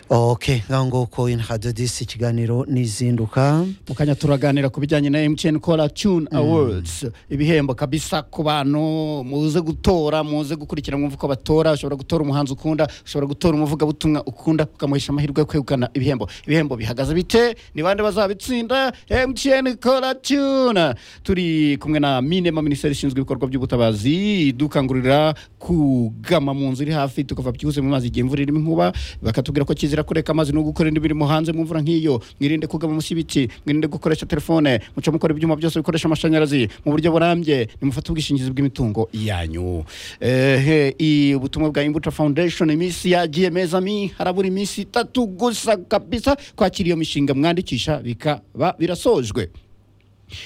ok nguko in hadadisi ikiganiro nizinduka mu kanya turaganira ku bijyanye na emutiyeni kora tune awards ibihembo kabisa ku bantu muze gutora muze gukurikira mwumva uko batora ushobora gutora umuhanzi ukunda ushobora gutora umuvugabutumwa ukunda ukamuhesha amahirwe yo kwegukana ibihembo ibihembo bihagaze bite ni bande bazabitsinda emutiyeni kora tune turi kumwe na minema minisiteri ishinzwe ibikorwa by'ubutabazi idukangurira kugama mu nzu iri hafi tukava byihuse mu mazi igihe imvura irimo inkuba bakatubwira ko kizira kureka amazi no gukora indi mirimo hanze mu mvura nk'iyo mwirinde kugama munsi y'ibiti mwirinde gukoresha telefone muce mukora ibyuma byose bikoresha amashanyarazi mu buryo burambye nimufate ubwishingizi bw'imitungo yanyu ehe i- ubutumwa bwa imbuto foundation iminsi yagiye meza mi harabura iminsi itatu gusa kabisa kwakira iyo mishinga mwandikisha bikaba birasojwe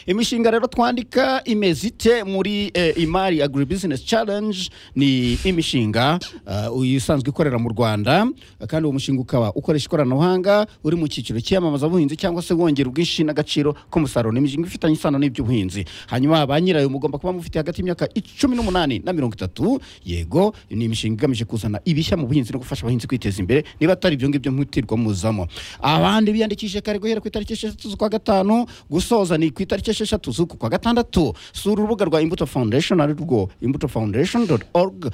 imishinga rero twandika imeze ite muri eh, imari agribusiness challenge ni imishinga eh, uyu isanzwe ikorera mu rwanda eh, kandi uwo mushinga ukaba ukoresha ikoranabuhanga uri mu cyiciro cyiyamamaza buhinzi cyangwa se wongera ubwinshi n'agaciro k'umusaruro ni imishinga ifitanye isano n'iby'ubuhinzi hanyuma ba nyirayo mugomba kuba mufite hagati y'imyaka icumi n'umunani na mirongo itatu yego ni imishinga igamije kuzana ibishya mu buhinzi no gufasha abahinzi kwiteza imbere niba atari ibyo ngibyo mwitirirwa muzamo abandi biyandikishije kare guhera ku itariki eshatu z'ukwa gatanu gusoza ni ku itariki esheshatu z'uku kwa gatandatu sura urubuga rwa imbuto foundation ari rwo imbuto foundation org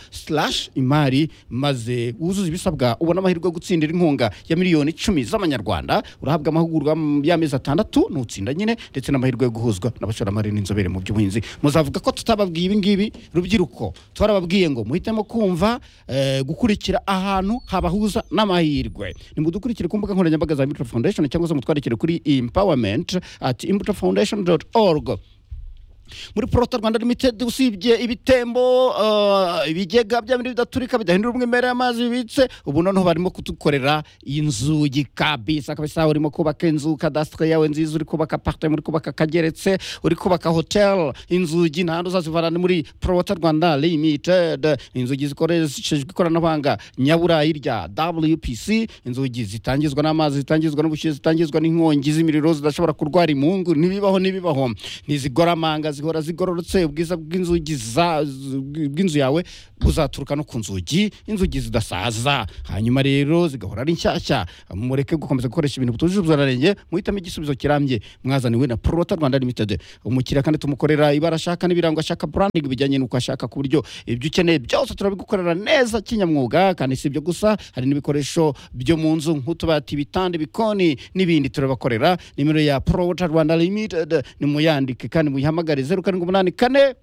imari maze wuzuze ibisabwa ubona amahirwe yo gutsindira inkunga ya miliyoni icumi z'amanyarwanda urahabwa amahugurwa m- y'amezi atandatu nutsinda nyine ndetse n'amahirwe yo guhuzwa n'abashoramari n'inzobere mu by'ubuhinzi muzavuga ko tutababwiye ibi ngibi rubyiruko twarababwiye ngo muhitemo kumva eh, gukurikira ahantu habahuza n'amahirwe nimudukurikire ku mbuga nkoranyambaga za imbuto foundation cyangwa se mutwandikire kuri empowerment at imbuto foundation org muri porota rwanda limited usibye ibitembo uh, ibigega bya bindi bidaturika bidahindura umwimerere y'amazi bibitse ubu noneho barimo kudukorera inzugi kabisa kabisa urimo kubaka inzu kadasitire yawe nziza uri kubaka apartment uri kubaka kageretse uri kubaka hotel inzugi nta handi uzazivana ni muri porota rwanda limited inzugi zikoreshejwe ikoranabuhanga nyaburayi rya wpc inzugi zitangizwa n'amazi zitangizwa n'ubushyuhe zitangizwa n'inkongi z'imiriro zidashobora kurwara imungu ntibibaho ntibibaho ntiziguramanga zihora zigororotse ubwiza bw'inzugi za- z- bw'inzu yawe buzaturuka no ku nzugi inzugi zidasaza hanyuma rero zigahora ari nshyashya mureke gukomeza gukoresha ibintu bitujuje ubuziranenge muhitamo igisubizo kirambye mwazaniwe na porota rwanda limited umukiriya kandi tumukorera ibara ashaka n'ibirango ashaka branding bijyanye n'uko ashaka ku buryo ibyo ukeneye byose turabigukorera neza kinyamwuga kandi si ibyo gusa hari n'ibikoresho byo mu nzu nk'utubati ibitanda ibikoni n'ibindi turabakorera nimero ya porota rwanda limited nimuyandike kandi muyihamagare zeru karindwi umunani kane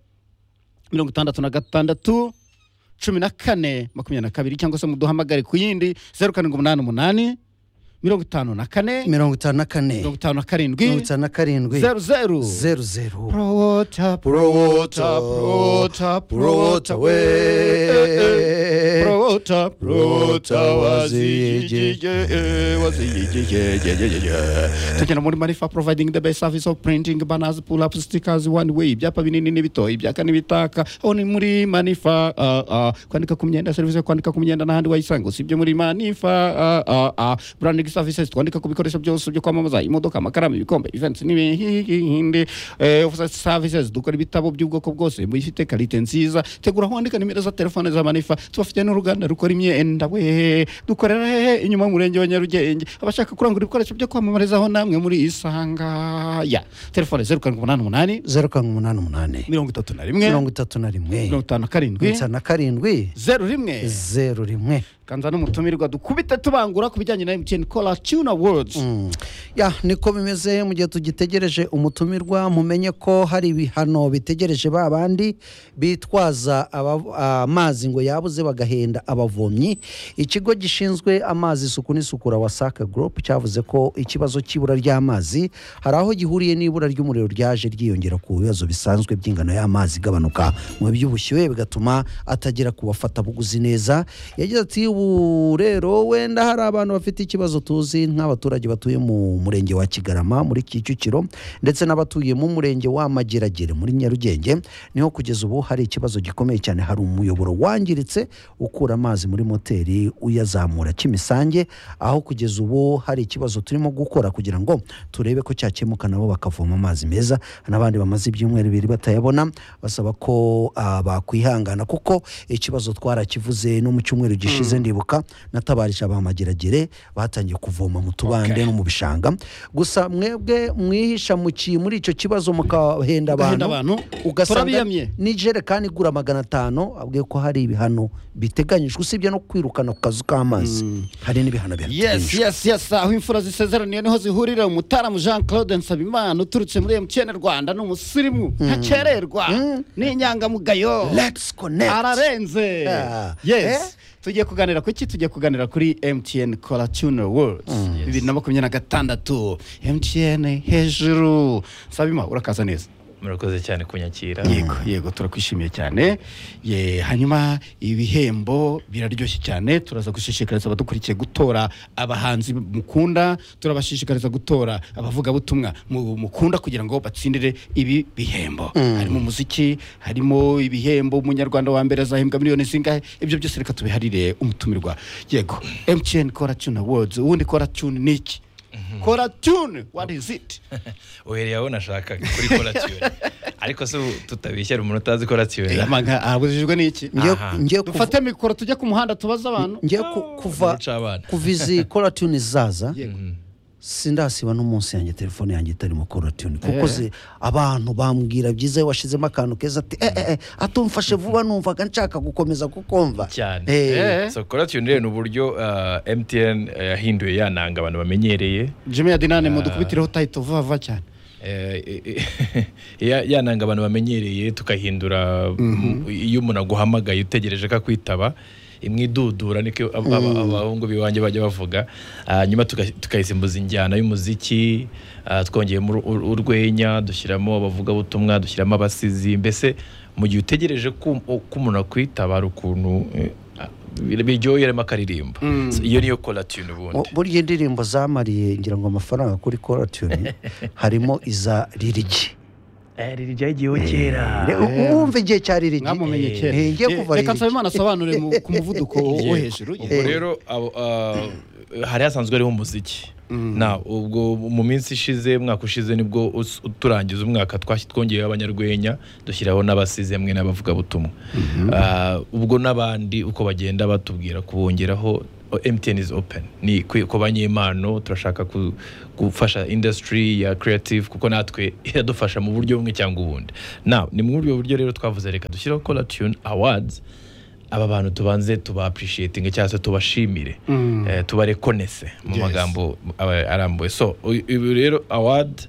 mirongo itandatu na gatandatu cumi na kane makumyabiri na kabiri cyangwa se muduhamagare ku yindi zeru karindwi umunani umunani mirongo itanu na kane mirongo itanu na kane mirongo itanu na mirongo karindwi itanu na karindwi zeru zeru zeru zeru prowota prowota prowota prowota we prowota prowota wazijijije wazijijije tugenda muri marifa providing the best service of printing banners pull up stickers one way ibyapa binini n'ibitoyi ibyaka n'ibitaka aho ni muri manifa ah, ah. kwandika ku myenda serivisi yo kwandika ku myenda n'ahandi wayisanga usibye muri manifa ah, ah, ah. branding services twandika ku bikoresho byose byo kwamamaza imodoka amakaramu ibikombe events n'ibindi Eh, office services dukora ibitabo by'ubwoko bwose bifite karite nziza tegura aho wandika nimero za telefone za manifa tubafite n'uruganda rukora imyenda we dukorera hehe inyuma y'umurenge wa nyarugenge abashaka kurangura ibikoresho byo kwamamarizaho namwe muri isangaya telefone zeru karindwi umunani umunani zeru karindwi umunani umunani mirongo itatu na rimwe mirongo itatu na rimwe mirongo mirongo itanu na karindwi itanu na karindwi zeru rimwe zeru rimwe kanza n'umutumirwa dukubite tubangura ku bijyanye na emutiyeni kora tuna wodi Mm. ya niko bimeze mu gihe tugitegereje umutumirwa mumenye ko hari ibihano bitegereje ba bandi bitwaza aba- amazi ngo yabuze bagahenda abavomyi ikigo gishinzwe amazi isuku n'isukura wasaka gurupe cyavuze ko ikibazo cy'ibura ry'amazi hari aho gihuriye n'ibura ry'umuriro ryaje ryiyongera ku bibazo bisanzwe by'ingano y'amazi igabanuka mu by'ubushyuhe bigatuma atagera ku bafatabuguzi neza yagize ati ubu rero wenda hari abantu bafite ikibazo tuzi nk'abaturage batuye mu murenge wa kigarama muri kicukiro ndetse n'abatuye mu murenge wa mageragere muri nyarugenge niho kugeza ubu hari ikibazo gikomeye cyane hari umuyoboro wangiritse ukura amazi muri moteri uyazamura kimisange aho kugeza ubu hari ikibazo turimo gukora kugira ngo turebe ko cyakemuka nabo bakavoma amazi meza n'abandi bamaze ibyumweru bibiri batayabona basaba ko ah, bakwihangana kuko ikibazo twarakivuze no mu cyumweru gishize ndibuka natabarije abamageragere batangiye kuvoma mu tubande Okay. no mu bishanga gusa mwebwe mwihisha mu ki- muri icyo kibazo mukahenda Ugahenda abantu abantu? ugasanga Turabiyamye. n'ijerekani igura magana atanu abwiye ko hari ibihano biteganyijwe usibye no kwirukana ku kazu k'amazi hari n'ibihano yes bihateganyijwe yes yes aho imfura zisezeraniye niho zihurira umutaramu jean claude nsabimana uturutse muri mtn rwanda ni umusirimu ntakererwa ni inyangamugayo let's connect ararenze Yeah. yes tugiye kuganira ku ki tugiye kuganira kuri mtn kora tuner words bibiri na makumyabiri na gatandatu mtn hejuru sabima urakaza neza murakoze cyane kunyakira yego yego turakwishimiye cyane ye hanyuma ibihembo biraryoshye cyane turaza gushishikariza abadukurikiye gutora abahanzi mukunda turabashishikariza gutora abavugabutumwa mu- mukunda kugira ngo batsindire ibi bihembo harimo umuziki harimo ibihembo umunyarwanda wa mbere azahembwa miliyoni zingahe ibyo byose reka tubiharire umutumirwa yego mtn kora tune awards ubundi kora tune ni iki kora tune what is it uhereye aho nashakaga kuri koratiwe ariko se ubu tutabishyira umuntu utazi koratiwe amanga abujijwe n'iki Ngiye- Aha. ngiye kuva- dufate mikoro tujye ku muhanda tubaze abantu ngiye ku- kuva Guca abana. kuva izi koratuni zaza Yego. sindasiba n'umunsi yanjye telefone yanjye itari mu koratuni kuko Eh. zi- abantu bambwira byiza iyo washizemo akantu keza ati eh, eh, eh, atumfashe vuba numvaga nshaka gukomeza kukumva cyane Eh, Eh. so koratiwe rero ni uburyo ah, mtn yahinduye yananga abantu bamenyereye jimmy adinane mudukubitireho tayito vuba vuba cyane Eh, eh, ya- yananga abantu bamenyereye tukahindura m- iyo umuntu aguhamagaye utegereje ko akwitaba imwidudura niko ab- aba- abahungu biwanjye bajya bavuga hanyuma tuka- tukayisimbuza injyana y'umuziki ah, twongeyemo ur- ur- urwenya dushyiramo abavugabutumwa dushyiramo abasizi mbese mu gihe utegereje ko ko umuntu akwitaba hari ukuntu eh, ah, biryoheramo akaririmbo So, iyo niyo kolatune Mu- ubundi burya indirimbo zamariye ngira ngo amafaranga kuri koratuni harimo iza ririgi ryajyiyeho kera Re- u- wumva igihe cya ririgi mwamumenye Eh, kera eh, ngiye Eh, kuva reka hirya. nsabimana asobanure mu- ku muvuduko wo hejuru ubwo rero abo, ah, hari hasanzwe hariho umuziki na ubwo mu minsi ishize mwaka ushize nibwo us- turangiza umwaka twashyi- twongeyeho abanyarwenya dushyiraho n'abasize hamwe n'abavugabutumwa Ah, ubwo n'abandi uko bagenda batubwira kubongeraho o- MTN is open ni kwi- kubanya impano turashaka ku- gufasha industry ya creative kuko natwe iradufasha mu buryo bumwe cyangwa ubundi now ni muri ubwo buryo rero twavuze reka dushyiraho Cola Tune Awards aba bantu tubanze tuba appreciating cyangwa se tubashimire eh, tubarekonese mu Yes. magambo aba- arambuye so u- uyu rero award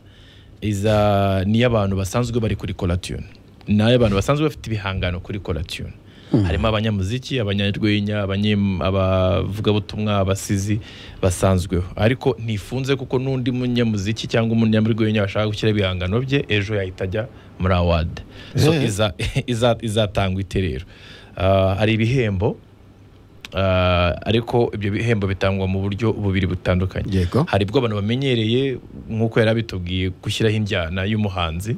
iza ni iy'abantu basanzwe bari kuri colatune ni ay'abantu basanzwe bafite ibihangano kuri colatune harimo abanyamuziki abanyarwenya abanye- abavugabutumwa abasizi basanzweho ariko ntifunze kuko n'undi munyamuziki cyangwa umunyarwenya bashaka gushyira ibihangano bye ejo yahita ajya muri award so Eh. iza- iza- izatangwa ite rero Ah, hari ibihembo Ah, ariko ibyo bihembo bitangwa mu buryo bubiri butandukanye Yego. hari bwo abantu bamenyereye nk'uko yari abitubwiye gushyiraho injyana y'umuhanzi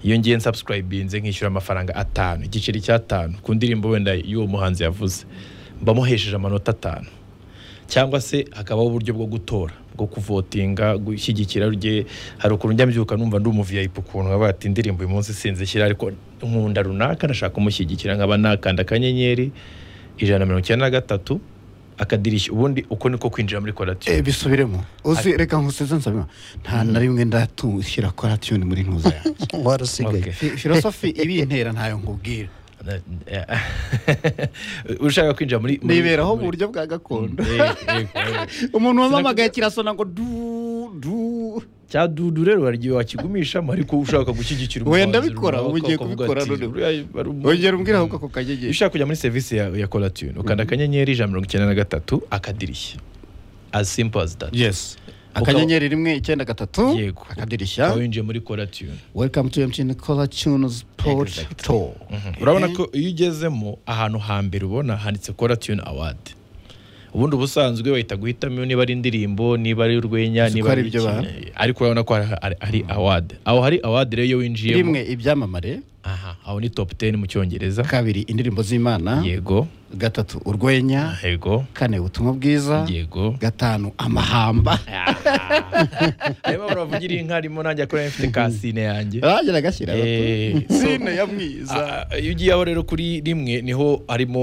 iyo ngiye nsubscribinze nkishyura amafaranga atanu igiceri cy'atanu ku ndirimbo wenda y'uwo muhanzi yavuze mbamuhesheje amanota atanu cyangwa se hakabaho uburyo bwo gutora bwo kuvotinga gushyigikira rugiye hari ukuntu njya mbyuka numva ndi umuviyayipi ukuntu nkaba ati indirimbo uyu munsi sinzishyira ariko nkunda runaka ndashaka kumushyigikira nkaba nakanda akanyenyeri ijana na mirongo icyenda na gatatu akadirishya ubundi uko niko kwinjira muri Eh, koratiyo bisubiremo uzi reka nkuseze nsabima nta na rimwe ndatushyira kora tune muri ntuza yanjye warasigaye Okay. Fi- filosofi ibintera ntayo nkubwira ushaka kwinjira muri muri- niberaho mu muri- buryo bwa gakondo Eh, eh, eh. umuntu wamamagaye kirasona ngo du du cya dudu rero hari igihe wakigumishamo ariko ushaka gushyigikira Wenda umuhanzi bikora, runaka, ubu ugiye ukavuga kubikora ati, none. "Uriya ari umu- ongera umbwira ahubwo ako iyo kanyenyeri ushaka kujya muri serivisi ya, ya kolatune ukanda akanyenyeri ijana na mirongo icyenda na gatatu akadirishya as simple as that yes Ukaba- akanyenyeri rimwe icyenda gatatu yego akadirishya ukaba winjiye muri kolatune welcome to mtn kora tune sport Exactly. tour urabona ko iyo ugezemo ahantu hambere ubona handitse koratune awadi ubundi ubusanzwe bahita guhitamo niba ari indirimbo niba ari urwenya Uzi niba ko hari ari ibyo iki, baha? ariko urabona ko hari- hari awadi aho hari awadi rero iyo winjiyemo rimwe ibyamamare aha aho ni top 10 mu cyongereza kabiri indirimbo z'imana yego gatatu urwenya yego kane ubutumwa bwiza yego gatanu amahamba arimo baravugira inka arimo nanjye akora mfite kasine yanjye aragera agashyira Eh, sine ya mwiza Ah, iyo ugiye aho rero kuri rimwe niho harimo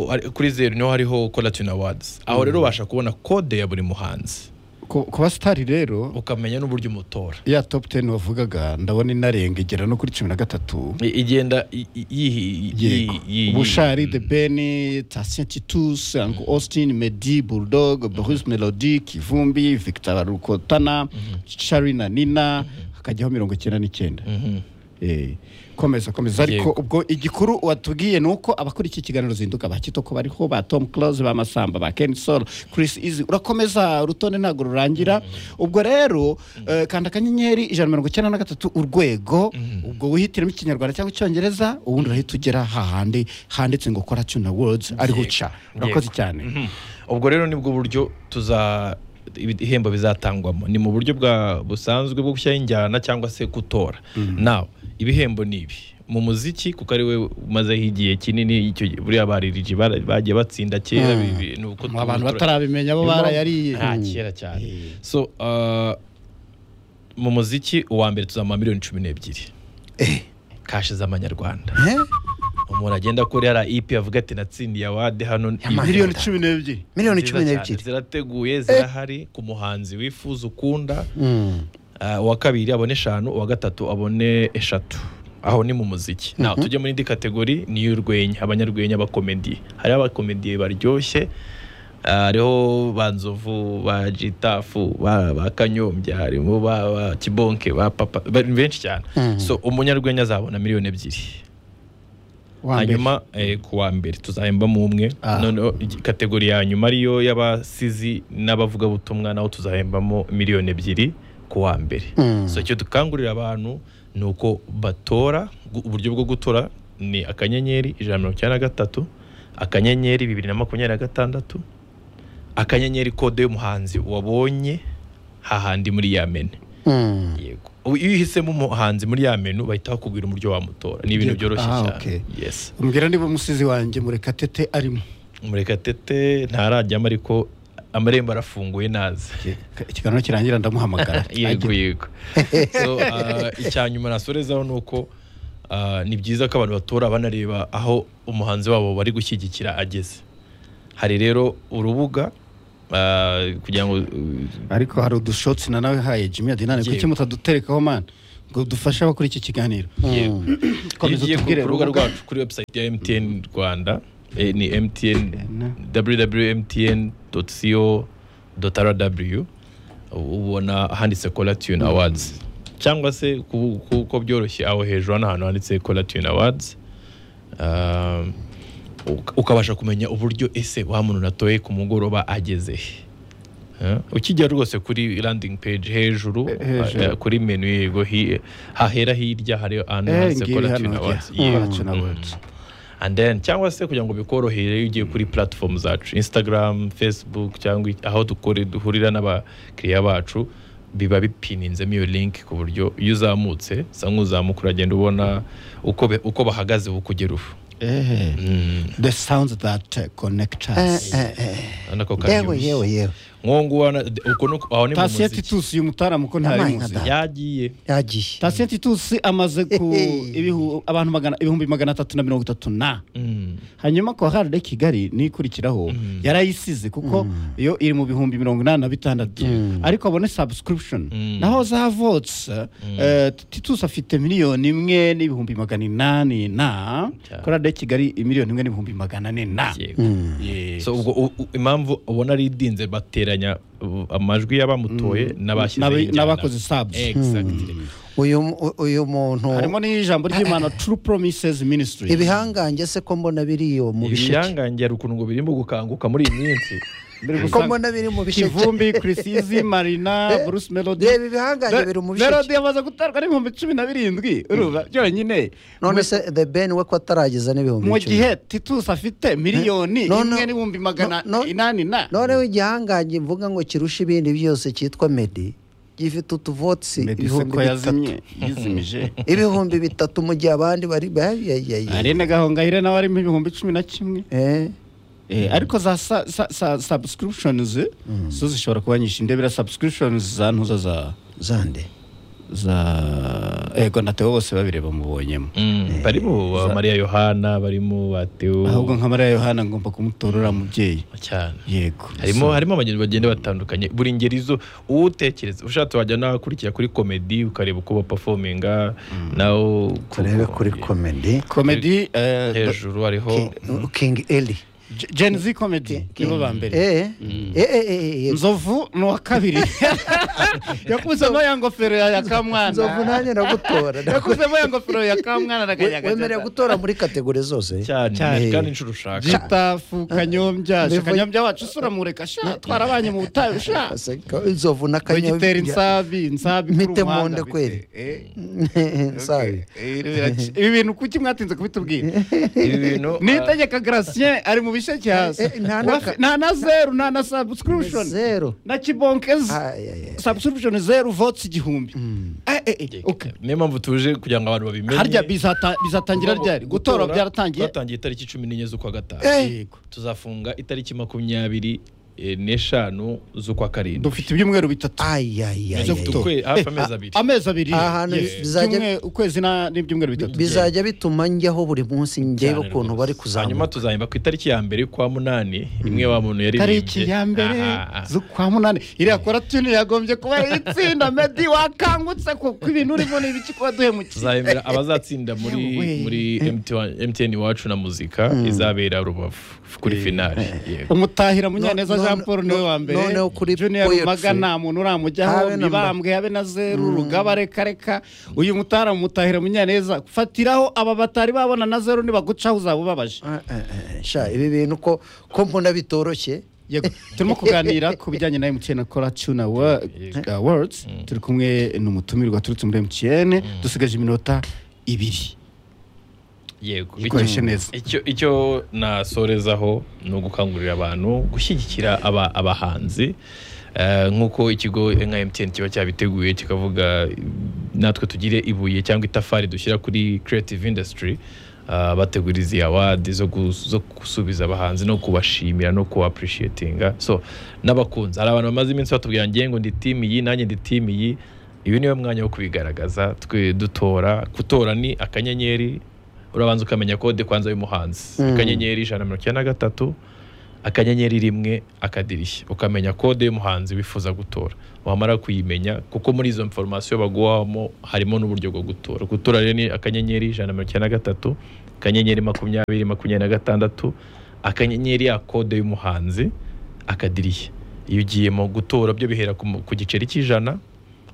hari- kuri zeru niho hariho colatune awards aho rero ubasha kubona kode ya buri muhanzi ku ku basitari rero ukamenya n'uburyo umutora ya topu teni wavugaga ndabona inarenga igera no kuri cumi na gatatu I- igenda i- i- yihi- yego yi- yi- ubushari the beni tatien titus uncle austin medi bulldog bruce melody kivumbi victor rukotana shari na nina hakajyaho mirongo icyenda n'icyenda Mhm. Eh, komeza komeza ariko Yego. ubwo igikuru watubwiye ni uko abakora iki kiganiro zinduka ba kitoko bariho ba tom close ba masamba ba ken sol chris izi urakomeza urutonde ntabwo rurangira ubwo rero eh, kanda akanyenyeri ijana na mirongo icyenda na gatatu urwego ubwo wihitiremo ikinyarwanda cyangwa icyongereza ubundi urahita ugera hahandi handitse ngo kora tuna words ariho uca urakoze cyane Mhm. ubwo rero nibwo buryo tuza ibihembo bizatangwamo ni mu buryo bwa busanzwe bwo gushyiraho injyana cyangwa se gutora nawe ibihembo ni ibi mu muziki kuko ari we umazeho igihe kinini icyo gihe- buriya baririje bara- bagiye batsinda kera Mm. bi- bi- ni uko Mu abantu tubitora- batarabimenya bo barayariye nta kera cyane Eh. so uh, mu muziki uwa mbere tuzamuha miliyoni cumi n'ebyiri Eh, kashi z'amanyarwanda eh? umuntu agenda kuri ara ipi avuga ati natsindiye awade hano Yaman- miliyoni cumi n'ebyiri miliyoni Nziza cumi cyane, n'ebyiri zirateguye zirahari ku muhanzi wifuza ukunda Mm. Ah, uwa kabiri abone eshanu uwa gatatu abone eshatu aho ni mu muziki nawe tujye muri indi kategori ni iy'urwenya abanyarwenya abakomediye hariho abakomediye baryoshye ah, hariho ba nzovu ba jitafu ba ba kanyombya harimo ba ba kibonke ba papa bari benshi cyane so umunyarwenya azabona miliyoni ebyiri Wa mbere. hanyuma eh, ku wa mbere tuzahembamo umwe Ah. noneho igi- kategori ya nyuma ariyo y'abasizi n'abavugabutumwa naho tuzahembamo miliyoni ebyiri ku wa mbere Mm. so icyo dukangurira abantu ni uko batora gu- uburyo bwo gutora ni akanyenyeri ijana na mirongo icyenda na gatatu akanyenyeri bibiri na makumyabiri na gatandatu akanyenyeri kode y'umuhanzi wabonye hahandi muri ya mene Mm. yego Ubu iyo uhisemo umuhanzi muri ya menu bahita bakubwira uburyo wamutora ni ibintu Yego. byoroshye Ah, cyane okay. yes umbwira niba umusizi wanjye murekatete arimo murekatete ntarajyamo ariko amarembo arafunguye naze ikiganiro kirangira ndamuhamagara yego yego so ah, icya nyuma nasorezaho ni uko ah, ni byiza ko abantu batora banareba aho umuhanzi wabo bari gushyigikira ageze hari rero urubuga ah, kugira ngo ariko hari udushotsi na nawe haye jimmy adinani kuki Yego. mutaduterekaho mani ngo dufashe abakora iki kiganiro Yego. iyo komeza ugiye ku utubwire rubuga rubuga. rwacu kuri website ya mtn rwanda eh, ni mtn www.mtn.co.rw ubona handitse colatune awards cyangwa se ku- kuko byoroshye aho hejuru hano hantu handitse colatune awards Um, uka- ukabasha kumenya uburyo ese wa muntu natoye ku mugoroba ageze Eh, ukijya rwose kuri landing page hejuru Eh, hejuru. eh, kuri menu yego hi- hahera hirya hari ahantu Eh, handitse ngiri colatine hano awards. njya. Yeah. Colatine Awards. and then cyangwa se kugira ngo bikorohere iyo ugiye kuri platform zacu instagram facebook cyangwa i- aho dukore duhurira n'abakiriya bacu biba bipininzemo iyo link ku buryo iyo uzamutse sa nk'uzamuka uragenda ubona uko, be- uko bahagaze bukugera ubu Eh, the sounds that uh, connect Eh, us eh, eh. urabona ko yewe karyoshye. yewe yewe Nk'uwo nguwo na- d- uko ni uko- aho ni mu tasiye muziki titusi uyu mutaramu ko ntari Yabaye muzi nka yagiye yagiye tasiye titusi amaze ku Hehe. ibihu- abantu magana- ibihumbi magana atatu na mirongo itatu na Mm. hanyuma kwa harde kigali nikurikiraho yarayisize kuko iyo iri mu bihumbi mirongo inani na bitandatu ariko abone subscription Mm. naho zavotse eh, titus afite miliyoni imwe n'ibihumbi magana inani na Cyane. kuri harde kigali miliyoni imwe n'ibihumbi magana ane na Yego. Yes. so ubwo u- u- impamvu ubona ari idinze bateranya uh, amajwi y'abamutoye N'aba- n'abashyizeho n'abakoze subs. Exactly. uyu mu- uyu muntu harimo n'ijambo ry'imana true promises ministry ibihangange se ko mbona biri iyo mu bisheke ibihangange hari ukuntu ngo birimo gukanguka muri iyi minsi Biri gusa- ko mbona biri mu bisheke kivumbi chrisizi marina bruce melody reba ibihangange biri mu bisheke melody yamaze gutarwa n'ibihumbi cumi na birindwi urumva byonyine none se the ben we ko atarageza n'ibihumbi mu icumi. gihe titus afite miliyoni No, no. imwe n'ibihumbi magana No, no. inani na noneho igihangange mvuga ngo kirusha ibindi byose cyitwa medi gifite utuvotisi meddy se ibihumbi ko bitatu yazimye yizimije ibihumbi bitatu mu gihe abandi bari bayayaye arene gahongayire nawe arimo ibihumbi cumi na kimwe Eh, ariko za sa- sa- sa- subscriptions zo zishobora kuba nyinshi ndebera subscriptions za ntuza za zande za ego na teo bose babireba mubonyemo Mm, barimo ba mariya yohana barimo ba theo ahubwo nka mariya yohana ngomba kumutorora mubyeyi cyane yego harimo So, harimo abagenzi bagenda batandukanye buri ngeri zo uwo utekereza ushatse wajya n'abakurikira kuri komedi ukareba uko bapafominga nawe turebe kuri komedi comedy eh, hejuru hariho kingi eli Gen- gen z comedy nibo ba mbere Eh, eh, eh, eh, eh. nzovu ni uwa kabiri yakuzemo ya ngofero ya ya nzovu kamwana nanjye ndagutora yakuzemo ya ngofero ya kamwana na We- wemerewe kanyaga gutora muri kategori zose cyane Cyane. kandi inshuro ushaka gitafu kanyombya sha Bivuye- kanyombya wacu usura mureka sha twarabanye mu butayu sha Aseka, inzovu na wegitera kanyabya insabi insabi kuri Mpite mu umuhanda, nda bite. kweli. Eh, sabi eh, biraci- ibi bintu kuki mwatinze kubitubwira ibi bintu ah, niyitegeka gratien ari mu bisheke hasi Eh, eh, nta na- Wafi- nta na zeru nta na subscription zero na kibonkezi Ay, ay, ay. subscription zeru votes igihumbi Eh, eh, eh, okay. niyo mpamvu tuje kugira ngo abantu babimenye harya bizata- bizatangira Tugomba ryari gutora byaratangiye byatangiye itariki cumi n'enye z'ukwa gatanu Eh. Yego. tuzafunga itariki makumyabiri eh, n'eshanu z'ukwa karindwi dufite ibyumweru bitatu Ay, ay, ay, Bizo ay. kutu- ukwe- hafi Eh, amezi a- abiri. amezi abiri Ahantu yes. bizajya- Ibyumwe- ukwezi na- n'ibyumweru bitatu bizajya bituma njyaho buri munsi njyewe Cyane ukuntu rwose. bari hanyuma kuzamuka tuzahemba ku itariki ya mbere kwa munani imwe wa muntu yaririmbye tariki ya mbere Aha, aha. z'ukwa munani iriya koratuni yagombye kuba ari itsinda medi wakangutse ko ko ibintu urimo ni ibiki kuba duhemukiye tuzahemera abazatsinda muri Yewe. muri MTN iwacu na muzika izabera rubavu kuri finale yego umutahira munyaneza No- no- jean paul niwe wa mbere no- noneho kuri junior poetry. rumaga nta muntu uramujyaho Habe na mba. mibambwe habe na zeru rugaba reka reka uyu mutahira mutahira munyaneza fatiraho aba batari babona na zeru nibagucaho uzaba ubabaje Ah, ah, ah, sha ibi bintu ko ko mbona bitoroshye Yego, turimo kuganira ku bijyanye na MTN Kora Tuna Awards turi kumwe n'umutumirwa turutse muri MTN dusigaje iminota ibiri yego Ikoreshe Icyo- neza. icyo icyo nasorezaho ni ugukangurira abantu gushyigikira aba abahanzi Eh, nk'uko ikigo nka MTN kiba cyabiteguye kikavuga natwe tugire ibuye cyangwa itafari dushyira kuri creative industry ah, bategura izi award zo gu- zo gusubiza abahanzi no kubashimira no kuba appreciatinga so n'abakunzi hari abantu bamaze iminsi batubwira ngiye ngo ndi team iyi nanjye ndi team iyi uyu niwe mwanya wo kubigaragaza twe dutora gutora ni akanyenyeri urabanza ukamenya kode kwanza y'umuhanzi Mm. akanyenyeri ijana na mirongo icyenda na gatatu akanyenyeri rimwe akadirishya ukamenya kode y'umuhanzi wifuza gutora wamara kuyimenya kuko muri izo informasiyo baguhamo harimo n'uburyo bwo gutora gutora rero ni akanyenyeri ijana na mirongo icyenda na gatatu akanyenyeri makumyabiri makumyabiri na gatandatu akanyenyeri ya kode y'umuhanzi akadirishya iyo ugiyemo gutora byo bihera ku mu- ku giceri cy'ijana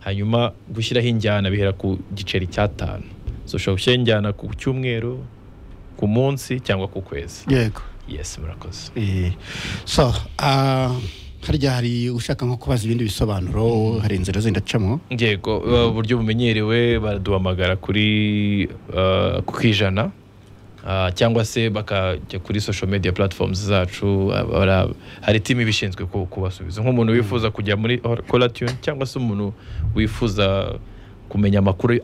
hanyuma gushyiraho injyana bihera ku giceri cy'atanu so ushobora gushyiraho injyana ku cyumweru ku munsi cyangwa ku kwezi yego yes murakoze Eh, so ah, harya hari ushaka nko kubaza ibindi bisobanuro hari inzira zindacamo yego uh, uburyo bumenyerewe baraduhamagara kuri uh, ku ijana uh, cyangwa se bakajya kuri social media platforms zacu ah, bara- hari timu ibishinzwe ku- kubasubiza nk'umuntu wifuza kujya muri or- Cola Tune cyangwa se umuntu wifuza kumenya amakuru